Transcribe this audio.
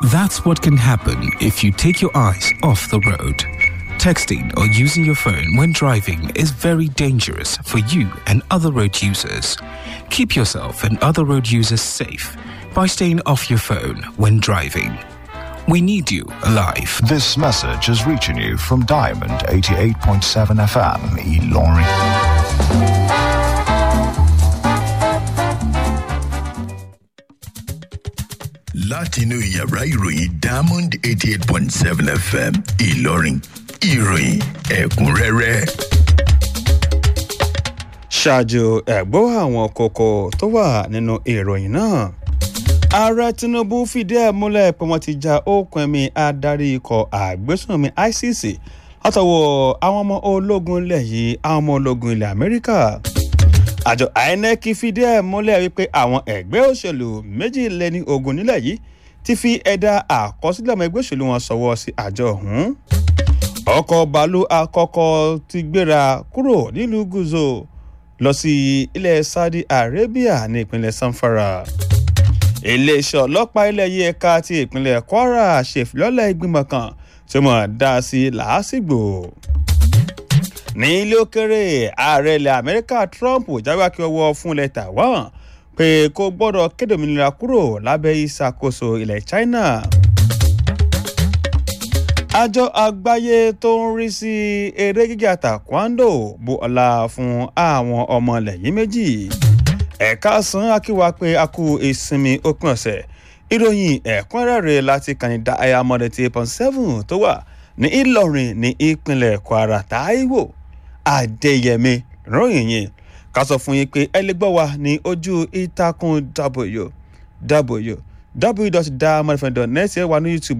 That's what can happen if you take your eyes off the road. Texting or using your phone when driving is very dangerous for you and other road users. Keep yourself and other road users safe by staying off your phone when driving. We need you alive. This message is reaching you from Diamond 88.7 FM, Eloring. látinú yàrá ìròyìn diamond eighty eight point seven fm ìlọrin ìròyìn ẹ̀kúnrẹ́rẹ́. ṣáájú ẹ̀gbọ́ àwọn kókó tó wà nínú ìròyìn náà ààrẹ tinubu fìdí ẹ̀ múlẹ̀ pé wọ́n ti ja okùn ẹ̀mí adarí ikọ̀ àgbésùnmí icc látọwọ́ àwọn ọmọ ológun ilẹ̀ yìí àwọn ọmọ ológun ilẹ̀ amẹ́ríkà àjọ inec fìdí ẹ̀ múlẹ̀ wípé àwọn ẹgbẹ́ òṣèlú méjìléní ogun nílẹ̀ yìí ti fi ẹ̀dà àkọsílẹ̀ ọmọ ẹgbẹ́ òṣèlú wọn sọ̀wọ́ sí àjọ ọ̀hún ọkọ̀ bàálù àkọ́kọ́ ti gbéra kúrò nílùú gúúzò lọ sí ilẹ̀ saudi arabia ní ìpínlẹ̀ sanfara iléeṣẹ́ ọlọ́pàá ilẹ̀ yìí ẹ̀ka ti ìpínlẹ̀ kwara ṣèfilọ́lẹ̀ ìgbìmọ̀ kan tí wọ́n dá sí làásìgbò ní ilé òkèrè ààrẹ ilẹ̀ amẹ́ríkà trump jáwé akíọwọ́ fún ilẹ̀ taiwan pé kó gbọ́dọ̀ kéde òmìnira kúrò lábẹ́ ìṣàkóso ilẹ̀ china àjọ àgbáyé tó ń rí sí eré gíga taekwondo bu ọlá fún àwọn ọmọ ilẹ̀ yìí méjì ẹ̀ka san akíwá pé a kú ìsinmi òpin ọ̀sẹ̀ ìròyìn ẹ̀kúnrẹ́rẹ́ láti kànìdá ayamọ́dé tí eight point seven tó wà ní ìlọrin ní ìpínlẹ̀ kwara taiwo adéyẹmí ròyìn yìí ká sọ fún yín pé ẹ lè gbọ́ wa ní ojú ìtàkùn w w w.diamondfm.net wà ní youtube